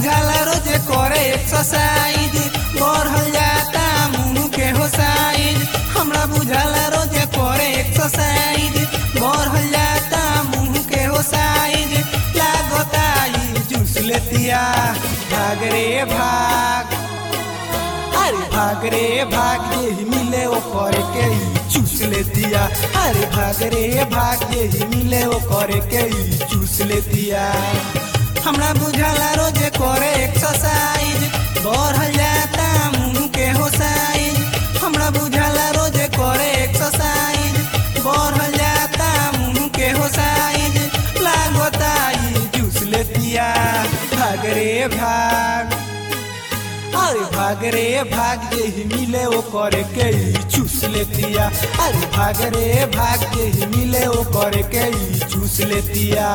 बुझाला रोजे करे एक्सरसाइज बढ़ल जाता मुंह के हो साइज हमरा बुझाला रोजे करे एक्सरसाइज बढ़ल जाता मुंह के हो साइज लागता ई जूस लेतिया भाग रे भाग अरे भाग रे भाग यही मिले ओ करे के ई चूस लेतिया अरे भाग रे भाग यही मिले ओ करे के ई चूस लेतिया हमरा बुझाला रोजे करे एक्सरसाइज बढ़ल जाता मुंह के हो साइज हमरा बुझाला रोजे करे एक्सरसाइज बढ़ल जाता मुंह के हो साइज लागता ई जूस लेतिया भाग रे भाग अरे भाग रे भाग यही मिले ओ करे के ई चूस लेतिया अरे भाग रे भाग यही मिले ओ करे के ई चूस लेतिया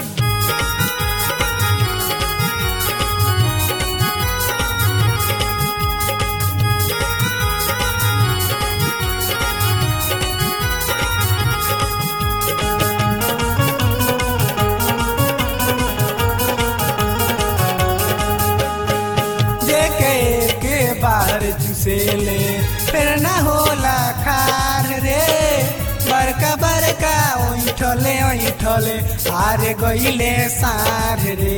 जेके के बाहर चुसेले फिर ना होला खार रे बड़का बड़का ओइठले ओइठले हारे गइले सार रे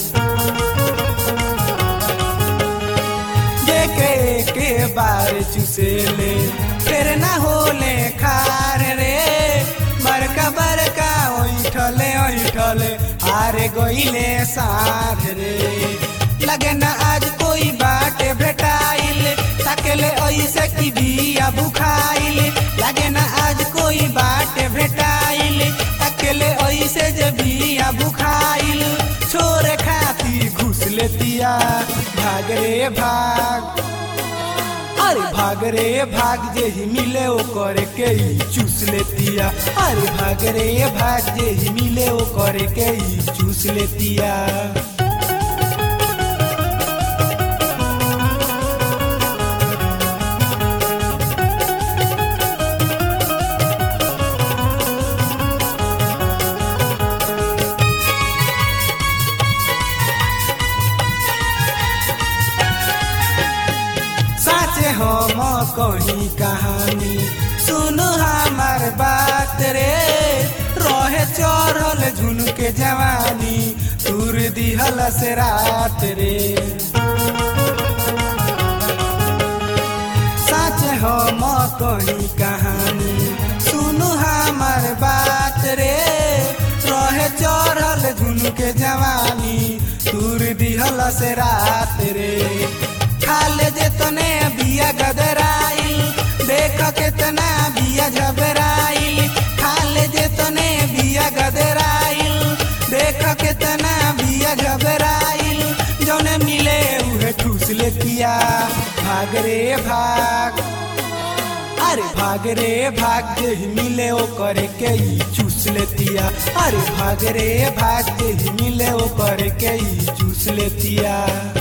जेके के बाहर चुसेले फिर ना होले खार रे बड़का बड़का ओइठले ओइठले हारे गइले सार रे लगे ना आज कोई बाटे भेटाइल ताकेले ऐसे की बिया बुखाइल लगे ना आज कोई बाटे भेटाइल ताकेले ऐसे जे बिया बुखाइल छोरे खाती घुस लेतिया भाग रे भाग अरे भाग रे भाग जे ही मिले ओ करे के ई चूस लेतिया अरे भाग रे भाग जे ही मिले ओ करे के ई चूस लेतिया साचे हम कही कहानी सुन हमार बात रे रहे चढ़ल झुनके जवानी तुर दिहल से रात रे साचे हम कही कहानी सुन हमार बात रे रहे चढ़ल झुनके जवानी तुर दिहल से रात रे खाले जेतने बिया गदराइल देख केतना बिया झबराइल खाले जेतने बिया गदराइल देख केतना बिया झबराइल जौने मिले उहे ठूस लेतिया भाग रे भाग अरे भाग रे भाग जे ही मिले ओ करे के ई चूस लेतिया अरे भाग रे भाग जे ही मिले ओ करे के ई चूस लेतिया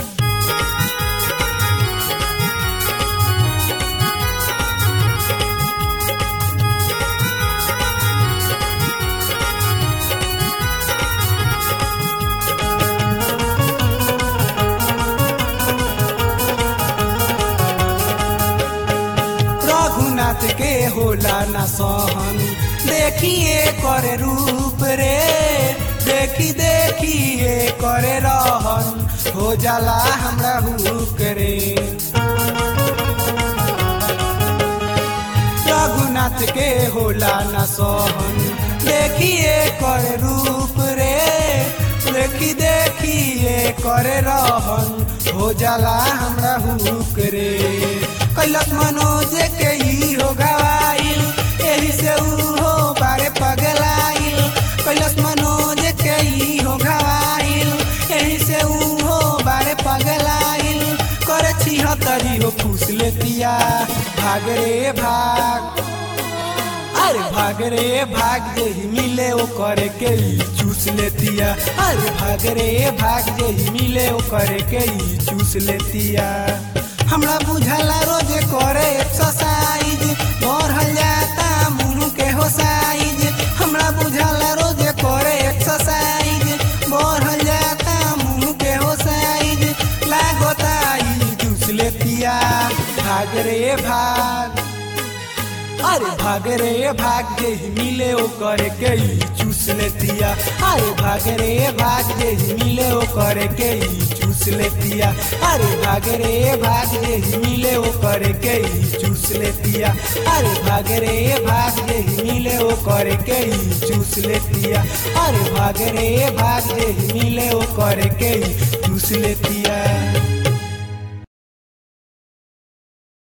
रघुनाथ के होला न सहन देखिए करे रूप रे देखी देखिए करे रहन हो जाला हमरा हुक रे रघुनाथ के होला न सहन देखिए करे रूप रे देखी देखिए करे रहन हो जाला हमरा हुक रे कैलक मनोज के ही हो गवाइल एही से ऊ हो बारे पगलाइल कैलक मनोज के ही हो गवाइल एही से ऊ हो बारे पगलाइल करे छिहत्तरी हो फूस लेतिया भाग रे भाग अरे भाग रे भाग जे ही मिले ओ करे के ई चूस लेतिया अरे भाग रे भाग जे ही मिले ओ करे के ई चूस लेतिया हमरा बुझाला रोजे करे एक्सरसाइज बढ़ल जाता मुंह के हो साइज हमरा बुझाला रोजे करे एक्सरसाइज बढ़ल जाता मुंह के हो साइज भाग रे भाग अरे भाग रे भाग जे ही मिले ओ करे के ही चूस लेतिया अरे भाग रे भाग जे ही मिले ओ करे के ही चूस लेतिया अरे भाग रे भाग जे ही मिले ओ करे के ही चूस लेतिया अरे भाग रे भाग जे ही मिले ओ करे के ही चूस लेतिया अरे भाग रे भाग जे ही मिले ओ करे के ही चूस लेतिया